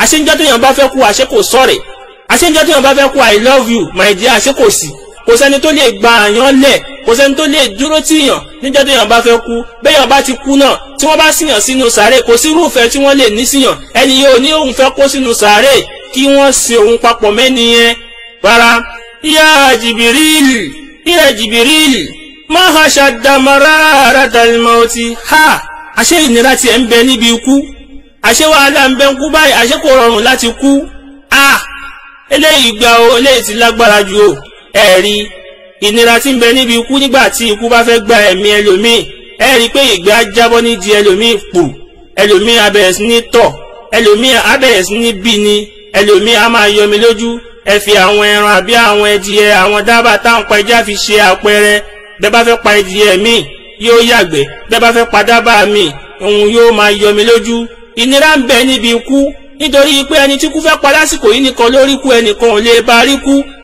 àṣejọ́ téèyàn bá fẹ́ kú àṣẹ kò sọ̀rẹ̀ àṣejọ́ téèyàn bá fẹ́ kú i love you my dear àṣẹ kò sí kò sẹ́ni tó lè gba àyàn lẹ̀ kò sẹ́ni tó lè dúró tìyàn níjọ́ téèyàn bá fẹ́ kú béèyàn bá ti kú náà tí wọ́n bá síyàn sínú sàárè kò sí irúfẹ́ tí wọ́n lè ní síyàn ẹni yóò ní òun fẹ́ kó sínú sàárè kí wọ́n sin òun papọ̀ mẹ́ni yẹn rárá yá jìbìrìl yá jìbìrìl máa ha ṣàdàmọ́ra àràdàlmọ́tì ha àṣé ìnira tiẹ̀ ń bẹ níbi ikú àṣé wàhálà ń bẹ ń kú báyìí àṣé kò rọrùn láti kú a eléyìí gba o eléyìí ti lágbára ju o ẹ̀rí ìnira tí ń bẹ níbi ikú nígbà tí ikú bá fẹ́ gba ẹ̀mí ẹlòmíì ẹ rí i pé ìgbẹ́ á jábọ́ nídìí ẹlòmíì pù ẹlòmíì á bẹ̀rẹ̀ sí ní tọ̀ ẹlòmíì á bẹ̀rẹ̀ sí ní bí ni ẹlòmíì á máa yọmi lójú ẹ fi àwọn ẹran àbí àwọn ẹdìyẹ àwọn dábàá táwọn pa ẹja fi ṣe àpẹẹrẹ bẹ́ẹ̀ bá fẹ́ pa ẹdìyẹ míì yóò yàgbẹ́ bẹ́ẹ̀ bá fẹ́ pa dábàá míì òun yóò máa yọmi lójú ìnira ń bẹ níbi ikú nítorí pé ẹni tí kú fẹ́ pa lásìkò yìí nìkan lórí kú ẹnìkan ò lè bá rí kú